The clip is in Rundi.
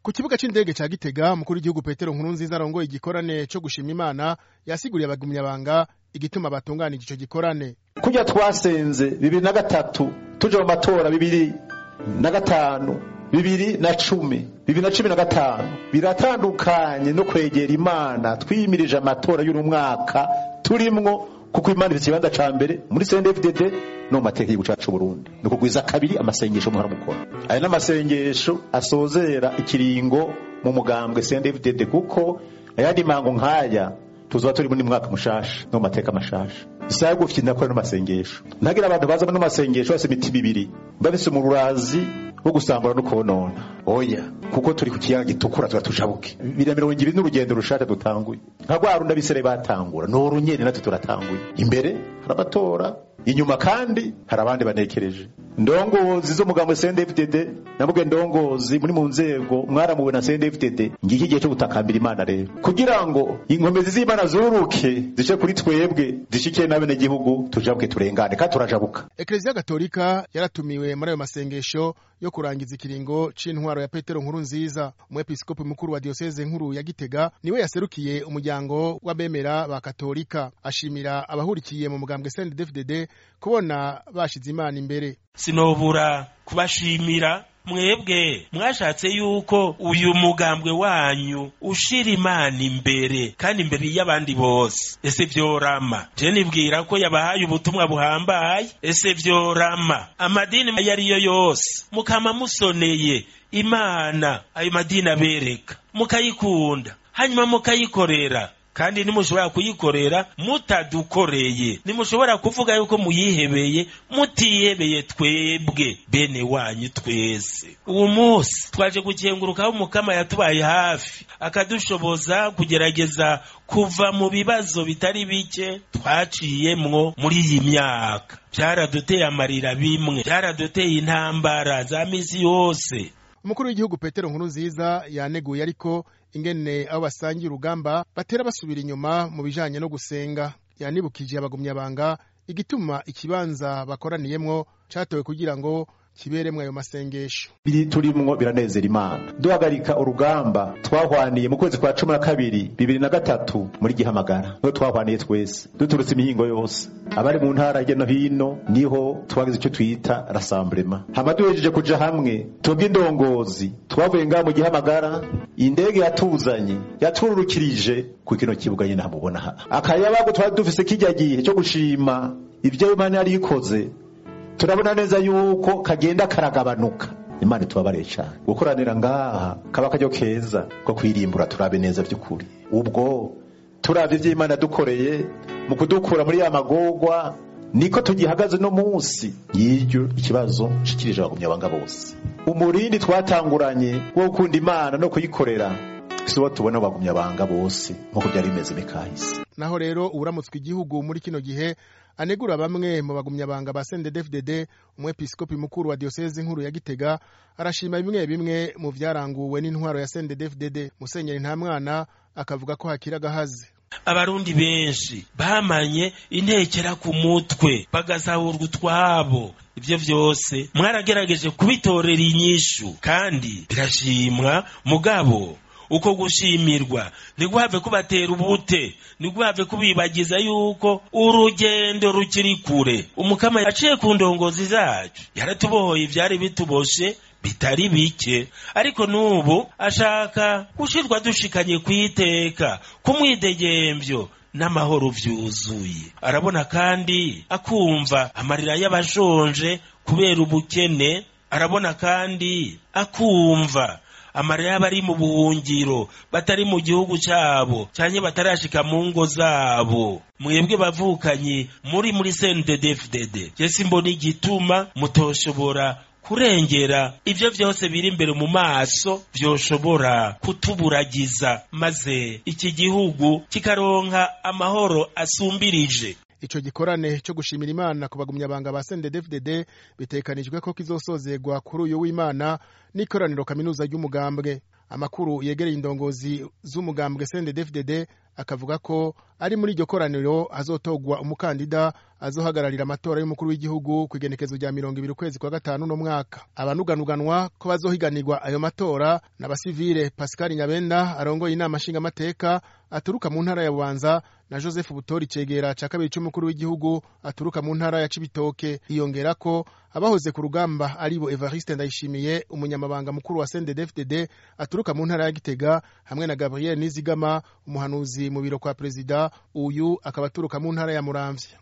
ku kibuga c'indege ca gitega mukuru w'igihugu petero nkuru nziza arongoye igikorane co gushima imana yasiguriye abagumyabanga igituma batunganije ico gikorane kurya twasenze bibiri na gatatu tuja mu matora bibiri na gatanu bibiri na cumi bibiri na cumi na gatanu biratandukanye no kwegera imana twiyimirije amatora y'uno mwaka turimwo kuko imana ifite ikibanza ca mbere muri CNDD-FDD no mu mateka y'igihugu cacu Burundi ni ukugwiza kabiri amasengesho muhora mukora aya n'amasengesho asozera ikiringo mu mugambwe CNDD-FDD kuko ayandi mango nk'aya tuzoba turi muri mwaka mushasha no mu mateka mashasha isaha gufite ndakora n'amasengesho ntagira abantu baza no masengesho bose imitima ibiri bafise umururazi wo gusambura no konona oya kuko turi ku kiyaga gitukura tuba tushabuke bibiri mirongo ibiri n'urugendo rushasha dutanguye nka rwa rundi abisere batangura ni urunyene natwe turatanguye imbere hari abatora inyuma kandi hari abandi banekereje ndongozi zo mugambo CNDD-FDD navuge ndongozi muri mu nzego mwaramuwe na CNDD-FDD ngiki gihe cyo gutakambira imana rero kugira ngo inkomezi z'imana zuruke zice kuri twebwe zishike n'abene gihugu tujabuke turengane kandi turajabuka Eklezia Gatolika yaratumiwe muri ayo masengesho yo kurangiza ikiringo c'intwaro ya Petero nkuru nziza umwepiskopi mukuru wa diocese nkuru ya Gitega niwe yaserukiye umuryango w'abemera ba Katolika ashimira abahurikiye mu mugambwe CNDD-FDD kubona bashize imana imbere sinobura kubashimira mwebwe mwashatse yuko uyu mugambwe wanyu ushira imana imbere kandi imbere y'abandi bose ese vyorama je nibwira ko yabahaye ubutumwa buhambaye ese vyorama amadini ayo ariyo yose mukama musoneye imana ayo madini abereka mukayikunda hanyuma mukayikorera kandi nimushobora kuyikorera mutadukoreye nimushobora kuvuga yuko muyihebeye mutihebeye twebwe bene wanyu twese uwo munsi twaje gukengurukaho umukama yatubaye hafi akadushoboza kugerageza kuva mu bibazo bitari bike twaciyemwo muri iyi myaka byaraduteye amarira bimwe byaraduteye intambara za misi yose umukuru w'igihugu petero nkuru nziza yaneguye ariko ingene abo basangiye urugamba batera basubira inyuma mu bijanye no gusenga yanibukije abagumyabanga igituma ikibanza bakoraniyemwo catowe kugira ngo kiberemwo ayo masengesho biri turimwo biranezera imana duhagarika urugamba twahwaniye mu kwezi kwa cumi na kabiri bibiri na gatatu muri gihamagara niho twahwaniye twese duturutse imihingo yose abari mu ntara hirya no hino niho twagize icyo twita rasamburema hama duhejeje kuja hamwe twebwe indongozi twavuye ngaho mu gihamagara indege yatuzanye yatururukirije ku kino kibuga nyine hamubona aha akayabago twari dufise kijya gihe cyo gushima ibyo imana yari ikoze turabona neza yuko kagenda karagabanuka imana itubabare cyane gukoranira ngaha kaba akaryo keza ko kwirimbura turabe neza by'ukuri ubwo turabye ibyo imana dukoreye mu kudukura muri ya magogwa niko tugihagaze no munsi y'iryo ikibazo nshikirije abagumyabanga bose umurindi twatanguranye wo gukunda imana no kuyikorera si wo tubona abagumyabanga bose nk'uko byari bimeze mikahise naho rero uburamutswe igihugu muri kino gihe anegura bamwe mu bagumyabanga ba CNDD-FDD umwepiskopi mukuru wa diocese nkuru ya Gitega arashima bimwe bimwe mu vyaranguwe n'intwaro ya CNDD-FDD Musenyeri Ntamwana akavuga ko hakira gahaze abarundi benshi bamanye intekera ku mutwe bagasahurwa utwabo ibyo vyose mwaragerageje kubitorera inyishu kandi birashimwa mugabo uko gushimirwa ntiguhave kubatera ubute ntiguhave kubibagiza yuko urugendo rukiri kure umukama yaciye ku ndongozi zacu yaratubohoye ivyari bituboshe bitari bike ariko n'ubu ashaka gushirwa dushikanye kwiteka kumwidegemvyo n'amahoro vyuzuye arabona kandi akumva amarira y'abashonje kubera ubukene arabona kandi akumva amarira y'abari mu buhungiro batari mu gihugu cyabo cyane batarashika mu ngo zabo mwebwe bavukanye muri muri CNDD-FDD jesi mbona igituma mutoshobora kurengera ibyo byose biri imbere mu maso byoshobora kutuburagiza maze iki gihugu kikaronka amahoro asumbirije ico gikorane cyo gushimira imana ku bagumyabanga ba CNDD-FDD bitekanijwe ko kizosozegwa kuri uyu w'imana n'ikoraniro kaminuza ry'umugambwe amakuru yegereye indongozi z'umugambwe CNDD-FDD akavuga ko ari muri iryo koraniro hazotogwa umukandida azohagararira amatora y'umukuru w'igihugu ku igenekezo rya mirongo ibiri ukwezi kwa gatanu no mwaka abanuganuganwa ko bazohiganirwa ayo matora n'abasivile Pascal Nyabenda arongoye inama nshingamateka aturuka mu ntara ya Bubanza na Joseph Butori cegera ca kabiri c'umukuru w'igihugu aturuka mu ntara ya Cibitoke hiyongera ko abahoze ku rugamba aribo Evariste Ndayishimiye umunyamabanga mukuru wa CNDD-FDD aturuka mu ntara ya Gitega hamwe na Gabriel Nizigama umuhanuzi mu biro kwa perezida uyu akaba aturuka mu ntara ya Muramvya